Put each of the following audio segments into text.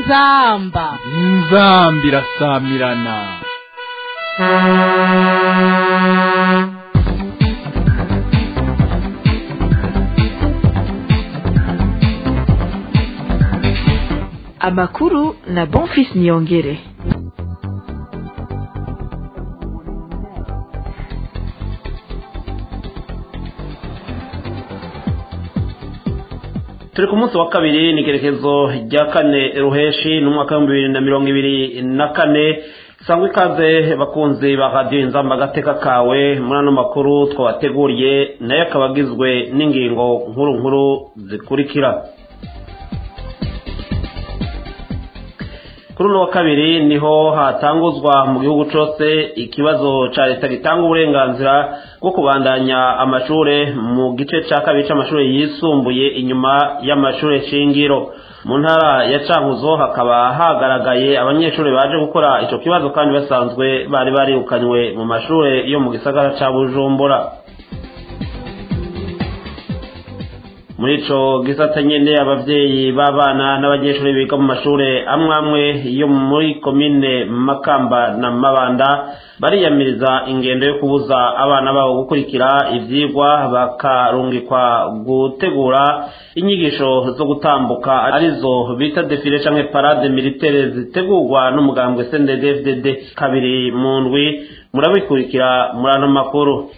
inzamba inzamba irasamirana amakuru na bonfis niyongere turi ku munsi wa kabiri ni ikerekezo rya kane ruheshi n'umwaka w'ibihumbi bibiri na mirongo ibiri na kane sangwa ikaze bakunzi ba radiyo inzamba agateka kawe muri ano makuru twabateguriye nayo akaba agizwe n'ingingo nkuru nkuru zikurikira kuri uno wa kabiri niho hatanguzwa mu gihugu cyose ikibazo cya leta gitanga uburenganzira bwo kubandanya amashuri mu gice cya kabiri cy'amashuri yisumbuye inyuma y'amashuri shingiro mu ntara ya cankuzo hakaba hagaragaye abanyeshuri baje gukora icyo kibazo kandi basanzwe bari barirukanywe mu mashuri yo mu gisagara cya bujumbura muri ico gisata nyene abavyeyi b'abana n'abanyeshuri biga mu mashure amwe amwe yo muri komine makamba na mabanda bariyamiriza ingendo yo kubuza abana babo gukurikira ivyigwa bakarungikwa gutegura inyigisho zo gutambuka arizo bita defile canke parade militaire zitegurwa n'umugambwe CNDD-FDD kabiri mu ndwi murabikurikira muri ano makuru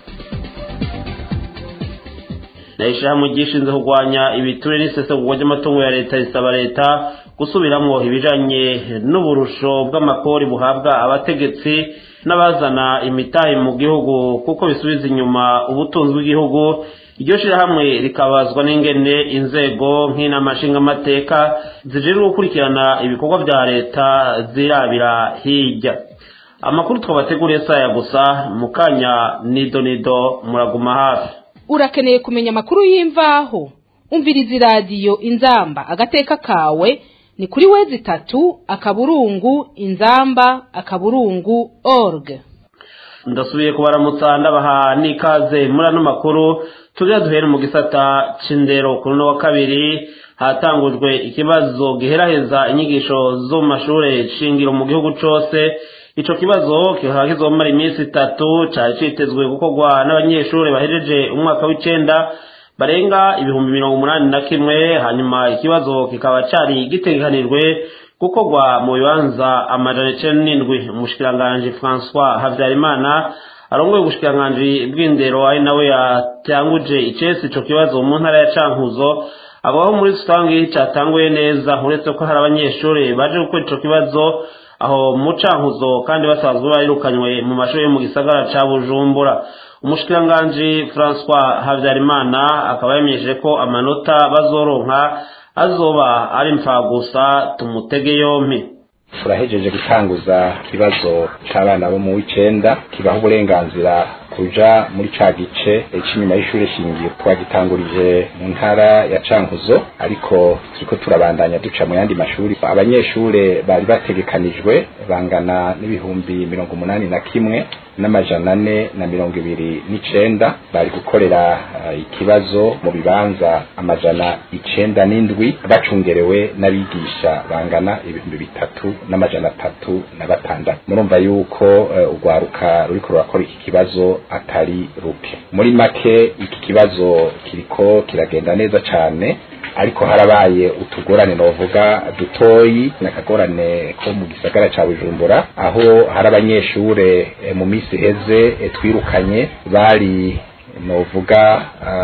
na ishyirahamwe ryishinzwe kurwanya ibiture n'isesagurwa ry'amatungo ya leta risaba leta gusubiramwo ibijanye n'uburusho bw'amakori buhabwa abategetsi n'abazana imitahe mu gihugu kuko bisubiza inyuma ubutunzi bw'igihugu iryo shirahamwe rikabazwa n'ingene inzego nk'inama nshingamateka zijejwe gukurikirana ibikorwa vya leta zirabira hirya amakuru twabateguriye saya gusa mu kanya nido nido muraguma hafi urakeneye kumenya amakuru y'imvaho umviriza iradiyo inzamba agateka kawe ni kuri wezi itatu akaburungu inzamba akaburungu org ndasubiye kubaramutsa ndabaha n'ikaze muri ano makuru tujya duhere mu gisata c'indero kuri uno wa kabiri hatangujwe ikibazo giheraheza inyigisho zo mu mashure shingiro mu gihugu cose ico kibazo kikaba kizomara iminsi itatu cari citezwe gukorwa n'abanyeshuri bahejeje umwaka w'icenda barenga ibihumbi mirongo umunani na kimwe hanyuma ikibazo kikaba cari gitegekanijwe gukorwa mu bibanza amajana icenda n'indwi umushikiranganji françois habyarimana arongoye ubushikiranganji bw'indero ari nawe yatanguje icesi ico kibazo mu ntara ya cankuzo abaho muri rusangi catanguye neza uretse ko hari abanyeshuri baje gukora ico kibazo aho mu cankuzo kandi basanzwe barirukanywe mu mashuri yo mu gisagara ca bujumbura umushikiranganji françois habyarimana akaba yamenyesheje ko amanota bazoronka azoba ari mfagusa tumutege yompi turahejeje gutanguza ikibazo c'abana bo mu w'icenda kibaha uburenganzira kuja muri ca gice c'inyuma y'ishure shingiro twagitangurije mu ntara ya cankuzo ariko turiko turabandanya duca mu yandi mashuri abanyeshure bari bategekanijwe bangana n'ibihumbi mirongo umunani na kimwe n'amajana ane na mirongo ibiri n'icenda bari gukorera uh, ikibazo mu bibanza amajana icenda n'indwi bacungerewe n'abigisha bangana ibihumbi bitatu n'amajana atatu na batandatu murumva yuko uh, urwaruka ruriko rurakora iki kibazo atari ruke muri make iki kibazo kiriko kiragenda neza cane ariko harabaye utugorane novuga dutoyi nakagorane ko mu gisagara ca Bujumbura aho hari abanyeshure e, mu misi heze e, twirukanye bari novuga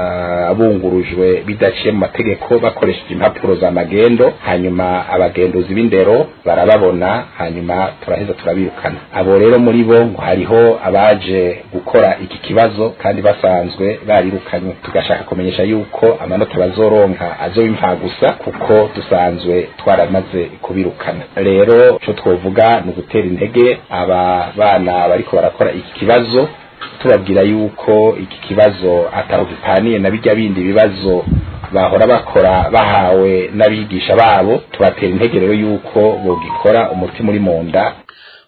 abungurujwe bidaciye mu mategeko bakoresheje impapuro za magendo hanyuma abagenduzi b'indero barababona hanyuma turaheza turabirukana abo rero muri bo ngo hariho abaje gukora iki kibazo kandi basanzwe barirukanywe tugashaka kumenyesha yuko amanota bazoronka azoba impfagusa kuko dusanzwe twaramaze kubirukana rero co twovuga ni ugutera intege aba bana bariko barakora iki kibazo tubabwira yuko iki kibazo ataho gipaniye na bijya bindi bibazo bahora bakora bahawe n'abigisha babo tubatera intege rero yuko bogikora umutima uri mu nda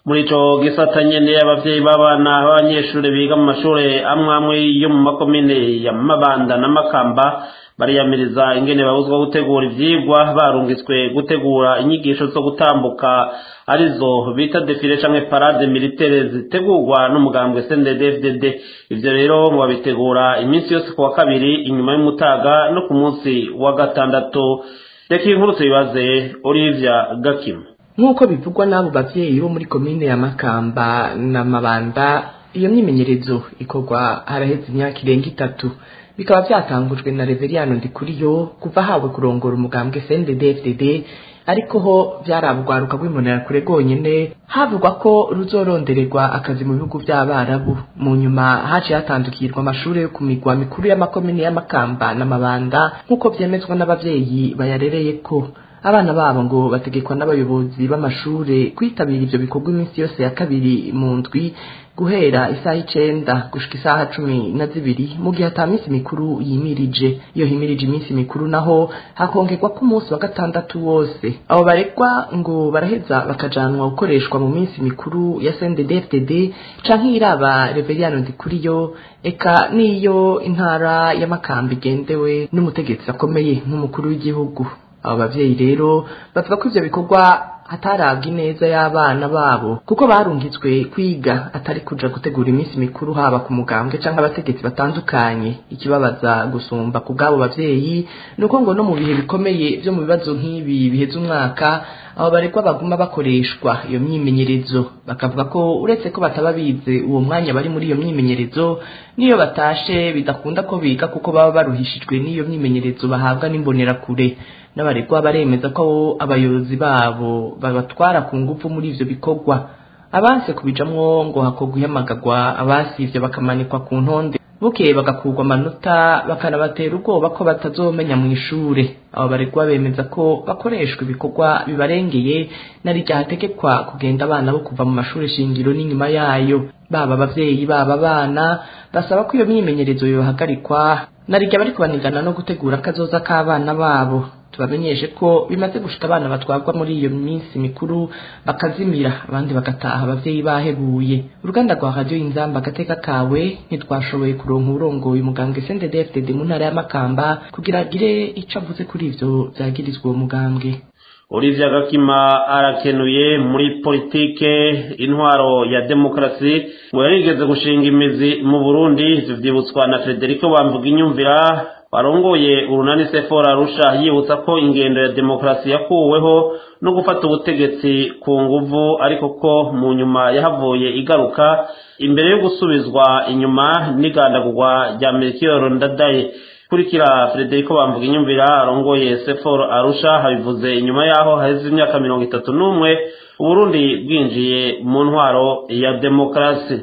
muri ico gisata nyene abavyeyi b'abana b'abanyeshuri biga mu mashure amwe amwe yo mu makomine ya mabanda na makamba bariyamiriza ingene babuzwa gutegura ivyigwa barungitswe gutegura inyigisho zo gutambuka arizo bita defile canke parade militaire zitegurwa n'umugambwe CNDD-FDD ivyo rero ngo babitegura iminsi yose ku wa kabiri inyuma y'umutaga no ku munsi wa gatandatu reka iyi nkuru tuyibaze Olivia Gakima nk'uko bivugwa n'abo bavyeyi bo muri komine ya makamba na mabanda iyo myimenyerezo ikorwa haraheze imyaka irenga itatu bikaba vyatangujwe na reveriyano ndikuriyo kuva hawe kurongora umugambwe CNDD-FDD ariko ho vyarabugwaruka rw'imbonerakure rwonyene havugwa ko ruzorondererwa akazi mu bihugu vy'abarabu mu nyuma haciye hatandukirwa amashure yo ku migwa mikuru y'amakomine y'amakamba n'amabanda nk'uko vyemezwa n'abavyeyi bayarereyeko abana babo ngo bategekwa n'abayobozi b'amashure kwitabira ivyo bikorwa iminsi yose ya kabiri mu ndwi guhera isaha icenda gushika isaha cumi na zibiri mu gihe ata minsi mikuru yimirije iyo himirije iminsi mikuru naho hakongerwa ko umunsi wa gatandatu wose abo baregwa ngo baraheza bakajanwa gukoreshwa mu minsi mikuru ya CNDD-FDD canke iraba reveriyano ndikuriyo eka n'iyo intara y'amakamba igendewe n'umutegetsi akomeye nk'umukuru w'igihugu abo bavyeyi rero bavuga ko ivyo bikorwa hatarabwa ineza y'abana babo kuko barungitswe kwiga atari kuja gutegura iminsi mikuru haba ku mugambwe canke abategetsi batandukanye ikibabaza gusumba ku bw'abo bavyeyi nuko ngo no mu bihe bikomeye vyo mu bibazo nk'ibi biheza umwaka abo baregwa baguma bakoreshwa iyo myimenyerezo bakavuga ko uretse ko bataba bize uwo mwanya bari muri iyo myimenyerezo n'iyo batashe bidakunda ko biga kuko baba baruhishijwe n'iyo myimenyerezo bahabwa n'imbonerakure n'abaregwa baremeza ko abayobozi babo babatwara ku ngufu muri ivyo bikorwa abanse kubijamwo ngo hakorwa ihamagarwa abasivye bakamanikwa ku ntonde bukeye bagakurwa amanota bakanabatera ubwoba ko batazomenya mu ishure abo baregwa bemeza ko bakoreshwa ibikorwa bibarengeye na rirya hategekwa kugenda abana bo kuva mu mashure shingiro n'inyuma yayo baba abavyeyi baba abana basaba ko iyo myimenyerezo yohagarikwa na rirya bariko banigana no gutegura akazoza k'abana babo tubamenyeshe ko bimaze gushika abana batwarwa muri iyo minsi mikuru bakazimira abandi bagataha abavyeyi bahebuye uruganda rwa radio inzamba agateka kawe ntitwashoboye kuronka uburongoye umugambwe CNDD-FDD mu ntara y'amakamba kugira agire ico avuze kuri ivyo vyagirizwa uwo mugambwe Olivia Gakima arakenuye muri politike intwaro ya demokarasi ngo yarigeze gushinga imizi mu Burundi ivyo vyibutswa na Federico Bamvuga inyumvira warongoye urunani sefora arusha yibutsa ko ingendo ya demokarasi yakuweho no gufata ubutegetsi ku nguvu ariko ko mu nyuma yahavuye igaruka imbere yo gusubizwa inyuma n'igandagurwa rya melchior ndadaye kurikira frederico bamvuga inyumvira arongoye seforo arusha habivuze inyuma yaho haheze imyaka mirongo itatu n'umwe uburundi bwinjiye mu ntwaro ya demokarasi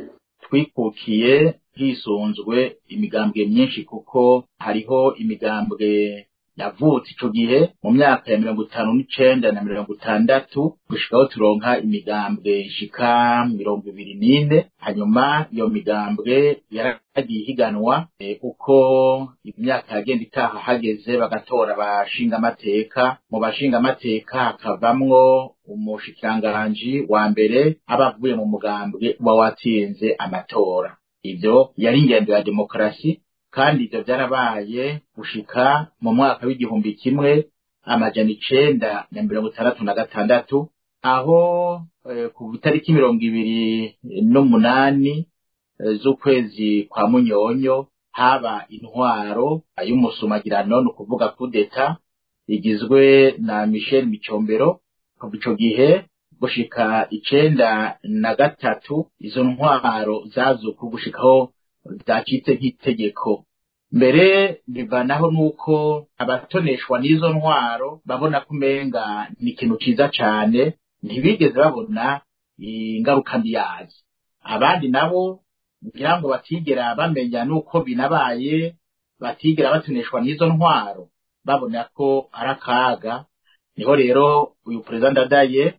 twikukiye hisunzwe imigambwe myinshi kuko hariho imigambwe yavutse ico gihe mu myaka ya mirongo itanu n'icenda na mirongo itandatu gushikaho turonka imigambwe ishika mirongo ibiri n'ine hanyuma iyo migambwe yaragiye ihiganwa e, uko imyaka yagenda itaha hageze bagatora abashingamateka mu bashingamateka hakavamwo umushikiranganji wa mbere aba avuye mu mugambwe uba watsinze amatora ivyo yari ingendo ya demokarasi kandi ivyo vyarabaye gushika mu mwaka w'igihumbi kimwe amajana icenda na mirongo itandatu na gatandatu aho eh, ku itariki mirongo ibiri n'umunani eh, z'ukwezi kwa munyonyo haba intwaro y'umusumagirano ni ukuvuga kudeta igizwe na michel micombero kuva ico gihe gushika icenda na gatatu izo ntwaro zazuka gushikaho zacitse nk'itegeko mbere bivanaho nuko abatoneshwa n'izo ntwaro babona ko umenga ni ikintu ciza cane ntibigeze babona ingaruka mbi yazo abandi nabo ngira ngo batigera bamenya nuko binabaye batigera batoneshwa n'izo ntwaro babona ko ari akaga niho rero uyu perezida ndadaye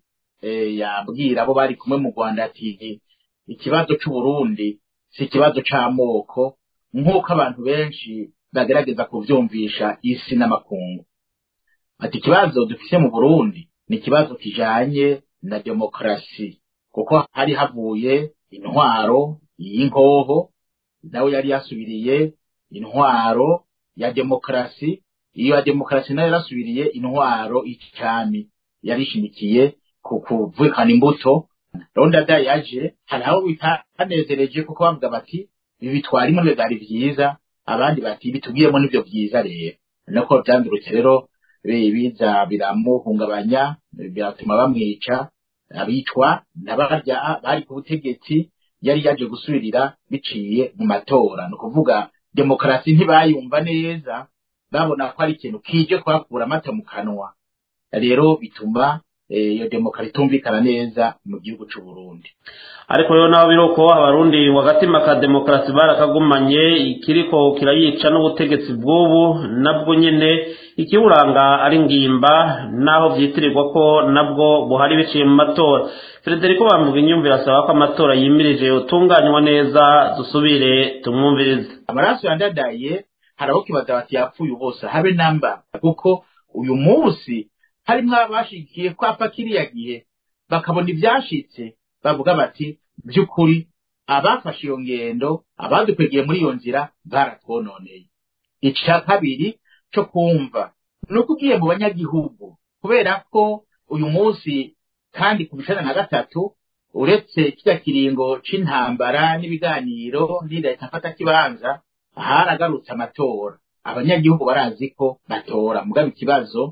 yabwira abo bari kumwe mu rwanda ati ikibazo c'uburundi si ikibazo c'amoko nk'uko abantu benshi bagerageza kuvyumvisha isi n'amakungu ati ikibazo dufise mu burundi ni ikibazo kijanye na demokarasi kuko hari havuye intwaro y'inkoho nawe yari yasubiriye intwaro ya demokarasi iyo ya demokarasi nayo yarasubiriye intwaro y'icami yarishimikiye ku kuvukana imbuto ronda da yaje hari abo bitanezereje kuko bavuga bati ibi bitwarimo byari byiza abandi bati bitubwiremo nibyo byiza rero nako byandurutse rero biza biramuhungabanya biratuma bamwica abicwa n'abarya bari ku butegetsi yari yaje gusubirira biciye mu matora ni ukuvuga demokarasi ntibayumva neza babona ko ari ikintu kije kuhakura amata mu kanwa rero bituma iyo demokarasi itumvikana neza mu gihugu cy'u Burundi ariko rero naho biri uko abarundi wagatima ka demokarasi barakagumanye ikiriko kirayica n'ubutegetsi bw'ubu nabwo nyine ikiburanga ari ngimba naho byitirirwa ko nabwo buhari biciye mu matora frederico bamuga inyumvira asaba ko amatora yimirije utunganywa neza dusubire tumwumvirize amaraso yandadaye hari aho kibaza bati yapfuye bose habe namba kuko uyu munsi harimo abashigikiye kwapa kiriya gihe bakabona ibyashitse bavuga bati by'ukuri abafashe iyo ngendo abadukwegeye muri iyo nzira baratwononeye icya kabiri cyo kumva ni uko ugiye mu banyagihugu kubera ko uyu munsi kandi ku bicana na gatatu uretse kijya kiringo c'intambara n'ibiganiro n'indahita mfata kibanza haragarutse amatora abanyagihugu barazi ko batora mugaba ikibazo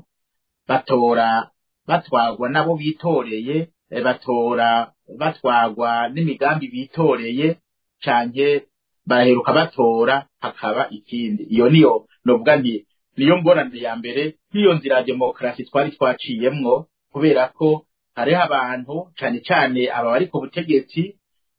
batora batwagwa nabo bitoreye batora batwagwa n'imigambi bitoreye canke baheruka batora hakaba ikindi iyo niyo novuga nti niyo ngorane ya mbere nk'iyo nzira ya demokarasi twari twaciyemwo kubera ko hariho abantu cane cane aba bari ku butegetsi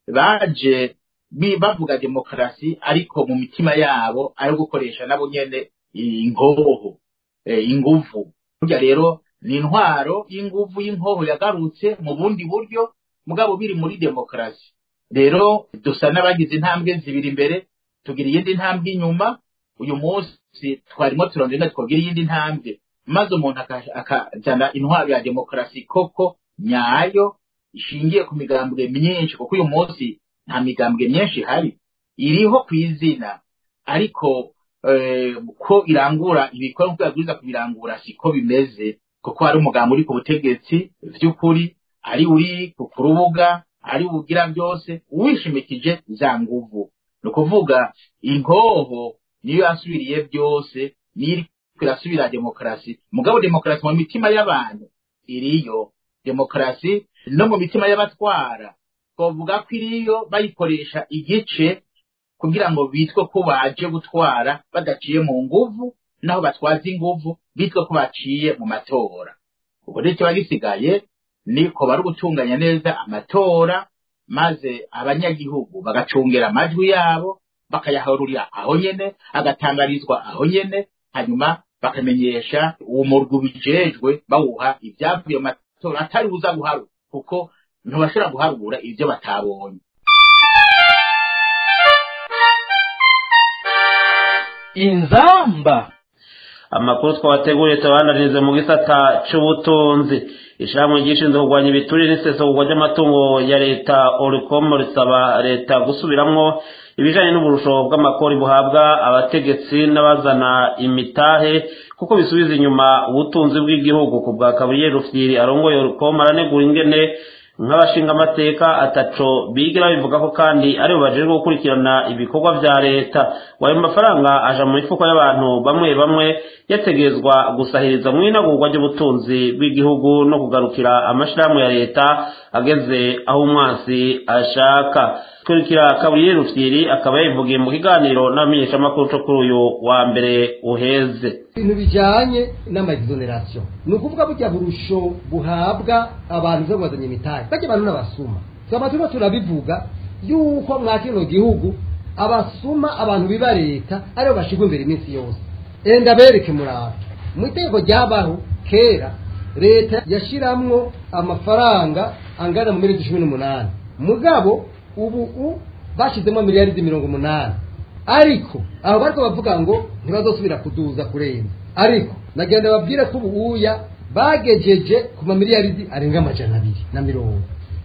baje bavuga demokarasi ariko mu mitima yabo ayo gukoresha nabo nyene ingoho inguvu burya rero ni intwaro y'inguvu y'inkoho yagarutse mu bundi buryo mugabo biri muri demokarasi rero dusa n'abagize intambwe zibiri imbere tugira iyindi ntambwe inyuma uyu munsi twarimo turondera twagira iyindi ntambwe maze umuntu akazana intwaro ya demokarasi koko nyayo ishingiye ku migambwe myinshi kuko uyu munsi nta migambwe myinshi ihari iriho ku izina ariko ko irangura ibikorwa nk'uko yabwiriza kubirangura siko bimeze kuko hari umugambi uri ku butegetsi by'ukuri ari uri ku rubuga ari ubugira byose wishimikije za nguvu ni ukuvuga inkoho niyo yasubiriye byose niyo irasubira demokarasi mugabo demokarasi mu mitima y'abantu iriyo demokarasi no mu mitima y'abatwara twavuga ko iriyo bayikoresha igice kugira ngo bitwe ko baje gutwara badaciye mu nguvu naho batwaza inguvu bitwe ko baciye mu matora ubwo rero kiba gisigaye niko bari gutunganya neza amatora maze abanyagihugu bagacungera amajwi yabo bakayaharurira aho nyene agatangarizwa aho nyene hanyuma bakamenyesha uwo murwi ubijejwe bawuha ibyavuye mu matora atari buza guharura kuko ntibashobora guharura ibyo batabonye inzamba amakuru twabateguriye tubandanirize mu gisata c'ubutunzi ishyirahamwe ryishinzwe kurwanya ibiturire n'isesagurwa ry'amatungo ya leta orikomo risaba leta gusubiramwo ibijanye n'uburusho bw'amakori buhabwa abategetsi n'abazana imitahe kuko bisubiza inyuma ubutunzi bw'igihugu ku bwa kaburiyeri rufyiri arongoye orikomo aranegura ingene nk'abashinga amateka ataco bigira bivuga ko kandi aribo bajejwe gukurikirana ibikorwa vya leta ngo ayo mafaranga aja mu mifuko y'abantu bamwe bamwe yategerezwa gusahiriza mu inagurwa ry'ubutunzi bw'igihugu no kugarukira amashirahamwe ya leta ageze aho umwansi ashaka kurikira kaburiyeri rufyiri akaba yabivugiye mu kiganiro n'abamenyeshamakuru co kuri uyu wa mbere uheze ibintu bijanye n'amaexoneration ni ukuvuga burya burusho buhabwa abantu zo bazanye imitahe bajya abantu n'abasuma twaba turimo turabivuga yuko mwa kino gihugu abasuma abantu biba leta aribo bashirwa imbere iminsi yose enda bereke muraba mu itegeko ryabaho kera leta yashiramwo amafaranga angana mu miliyoni cumi n'umunani mugabo ubu u bashizemo miliyaridi mirongo umunani ariko aho bariko bavuga ngo ntibazosubira kuduza kurenza ariko nagenda babwire ko ubuya bagejeje ku mamiliyaridi arenga amajana abiri na mirongo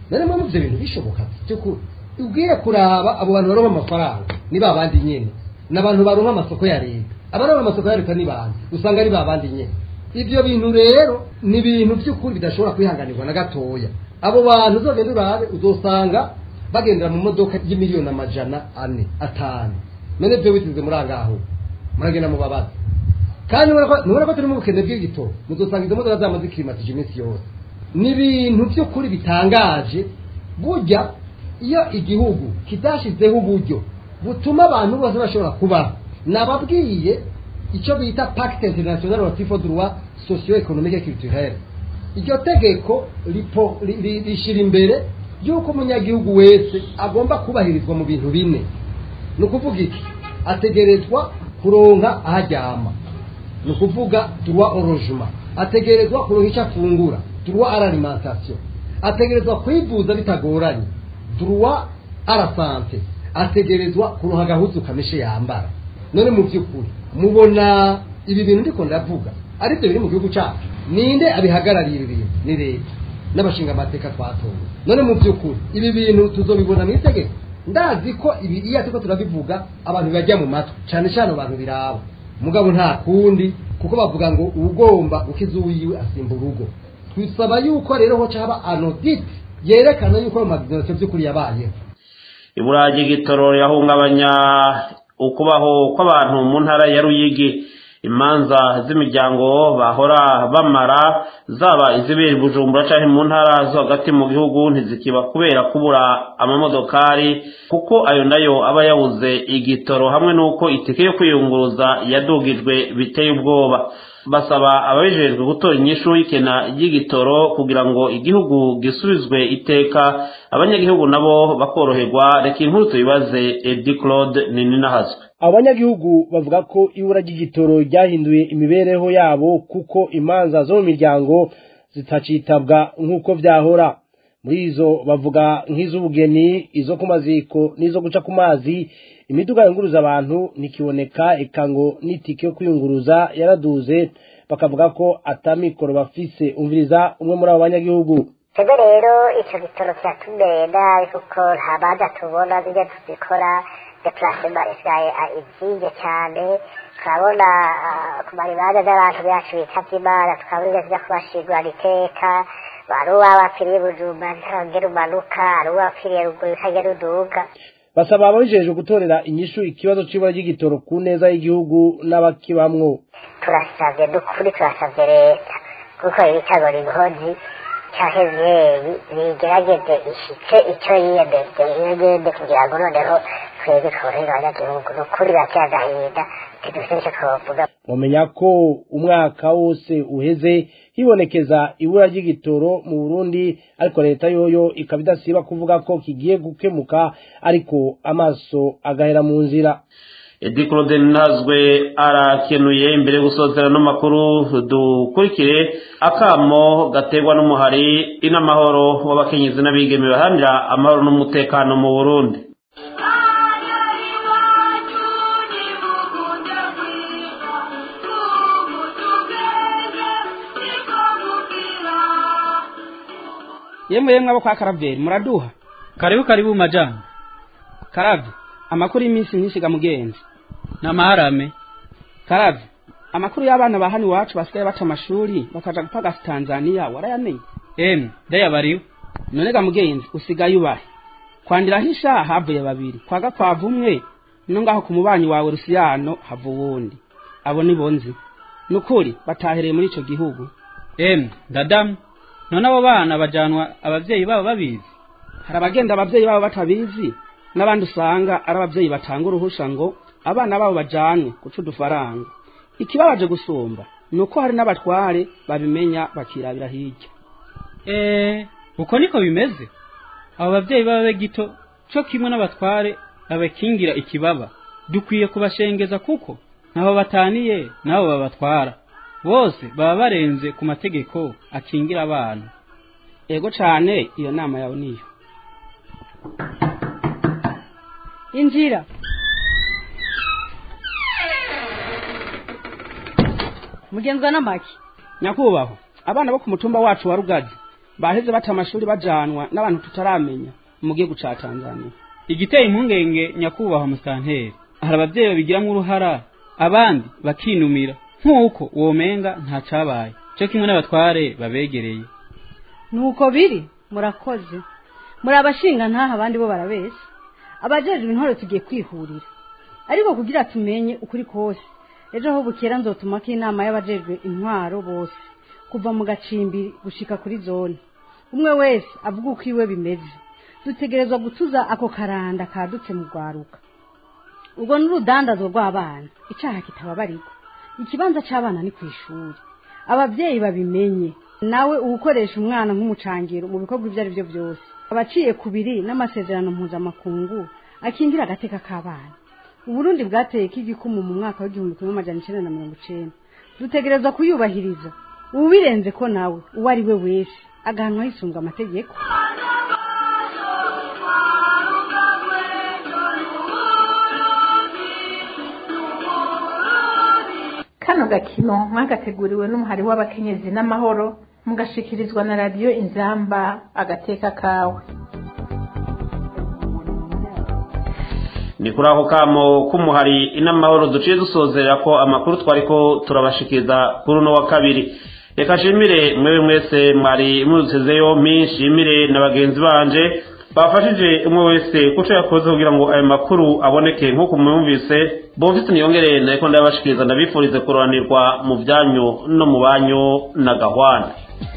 none mpamvu ivyo bintu bishoboka by'ukuri ubwiye kuraba abo bantu baronka amafaranga ni ba bandi nyene ni abantu baronka amasoko ya leta abaronka amasoko ya leta ni bandi usanga ari ba bandi nyene ivyo bintu rero ni ibintu by'ukuri bidashobora kwihanganirwa na gatoya abo bantu uzogenda urabe uzosanga bagendera mu modoka y'imiliyoni amajana ane atanu none vyo bitize muri angaho muragenda mu babazi kandi nubona ko turi mu bukene bw'igitoro muzosanga izo modoka zama zikirimatije iminsi yose ni ibintu by'ukuri bitangaje burya iyo igihugu kidashizeho uburyo butuma abantu bose bashobora kubaho nababwiye icyo bita pacte international relative au droit socio économique et culturel iryo tegeko ripo- ri- ri- rishira imbere y'uko umunyagihugu wese agomba kubahirizwa mu bintu bine ni ukuvuga iki ategerezwa kuronka aho aryama ni ukuvuga droit au logement ategerezwa kuronka icyo afungura droit à l'alimentation ategerezwa kwivuza bitagoranye droit à la santé ategerezwa kuronka agahuzu kameshe yambara none mu by'ukuri mubona ibi bintu ndiko ndavuga ari byo biri mu gihugu cyacu ninde abihagarariye ibi bintu ni leta n'abashinga amateka twatowe none mu by'ukuri ibi bintu tuzobibona mu itegeko ndazi ko ibi iyo turiko turabivuga abantu bibajya mu matwi cyane cyane abantu biraba mugabo nta kundi kuko bavuga ngo ugomba gukiza uwiwe asimba urugo twisaba yuko rero ho caba anodite yerekana yuko ayo mabizinesi by'ukuri yabayeho ibura ry'igitoro rirahungabanya ukubaho kw'abantu mu ntara ya ruyigi imanza z'imiryango bahora bamara zaba izibera bujumbura canke mu ntara zo hagati mu gihugu ntizikiba kubera kubura amamodokari kuko ayo nayo aba yabuze igitoro hamwe n'uko itike yo kwiyunguruza yadugijwe biteye ubwoba basaba ababijejwe gutora inyishu y'ikena ry'igitoro kugira ngo igihugu gisubizwe iteka abanyagihugu nabo bakoroherwa reka inkuru tuyibaze edi claude nininahazwe abanyagihugu bavuga ko ibura ry'igitoro ryahinduye imibereho yabo kuko imanza zo mu miryango zitacitabwa nk'uko byahora muri izo bavuga nk'iz'ubugeni izo ku maziko n'izo guca ku mazi imiduga yunguruza abantu ntikiboneka eka ngo n'itike yo kwiyunguruza yaraduze bakavuga ko atamikoro bafise umviriza umwe muri abo banyagihugu twebwe rero icyo gitoro kiratumenda kuko nta manza tubona zijya tuzikora depurasema isigaye izinge cyane turabona ah, ku maribanza by'abantu bacu bitavye imana tukabona ingene zijya kubashingurana iteka hari uwabapfiriye bujumba ntangere umanuka hari uwapfiriye ruguru utagera uduga basaba ababijejwe gutorera inyishu ikibazo c'ibura ry'igitoro ku neza y'igihugu n'abakibamwo turasavye n'ukuri turasavye leta kuko ibitagora inkozi canke vyeyi bigerageze ishitse ico yiyemeje yegende kugira ngo noneho twebwe tworohere abanyagihugu n'ukuri birateye agahinda ntidufite ico twovuga mumenya ko umwaka wose uheze hibonekeza ibura ry'igitoro mu burundi ariko leta yoyo ikaba idasiba kuvuga ko kigiye gukemuka ariko amaso agahera mu nzira edi claude ntazwe arakenuye imbere yo gusozera n'amakuru dukurikire akamo gaterwa n'umuhari inamahoro w'abakenyezi n'abigeme baharanira amahoro n'umutekano mu burundi yemwe yemwe abo kwa karaveri muraduha karibu karibu majana karavye amakuru y'iminsi myinshi ga mugenzi n'amaharame karavye amakuru y'abana ba hano iwacu basigaye baca amashuri bakaja gupagasa tanzaniya warayamenye emwe ndayabariwe none ga mugenzi usigaye ubahe kwandirahisha havuye babiri kwa gakwavu umwe no ngaho ku mubanyi wawe rusiyano hava uwundi abo ni bonzi nukuri batahereye muri ico gihugu emwe ndadamu none abo bana bajanwa abavyeyi babo babizi hari abagenda abavyeyi babo batabizi n'abandi usanga ari abavyeyi batanga uruhusha ngo abana babo bajanwe guca udufaranga ikibabaje gusumba ni uko hari n'abatware babimenya bakirabira hirya eee uko niko bimeze abo bavyeyi baba gito co kimwe n'abatware babakingira ikibaba dukwiye kubashengeza kuko ntaho bataniye nabo babatwara bose baba barenze ku mategeko akingira abana ego cane iyo nama yawe niyo injira mugenzwa n'amaki nyakubahwa abana bo ku mutumba wacu wa rugazi baheze bata amashuri bajanwa n'abantu tutaramenya mu gihugu ca tanzania igiteye impungenge nyakubahwa musanteri hari abavyeyi babigiramo uruhara abandi bakinumira nk'uko womenga nta cabaye co kimwe n'abatware babegereye nuko biri murakoze muri abashinga ntaha abandi bo barabeshya abajejwe intore tugiye kwihurira ariko kugira tumenye ukuri kose ejo aho bukera nzotumako inama y'abajejwe intwaro bose kuva mu gacimbiri gushika kuri zone umwe wese avuga uko iwe bimeze dutegerezwa gutuza ako karanda kadutse mu rwaruka ubwo ni urudandazo rw'abana icyaha kitababarirwa ikibanza cy'abana ni ku ishuri ababyeyi babimenye nawe uwukoresha umwana nk'umucangiro mu bikorwa ibyo ari byo byose abaciye ku biri n'amasezerano mpuzamakungu akingira agateka k'abana uburundi bwateye k'igikumu mu mwaka w'igihumbi kimwe amajana icyenda na mirongo icyenda dutegereza kuyubahiriza ubirenze ko nawe uwo ari we wese agahanwa hisunga amategeko kano gakino mwagateguriwe n'umuhari w'abakenyezi n'amahoro mugashikirizwa na radiyo inzamba agateka kawe ni kuri ako kamo k'umuhari inamahoro duciye dusozera ko amakuru twari ko turabashikiriza kuri uno wa kabiri reka nshimire mwewe mwese mwari mudutezeyo nshimire na bagenzi banje bafashije umwe wese kuco yakoze kugira ngo ayo makuru aboneke nk'uko mwumvise bomvise niyongere nariko ndabashikiriza ndabifurize kuroranirwa mu byanyu no mu banyu na gahwana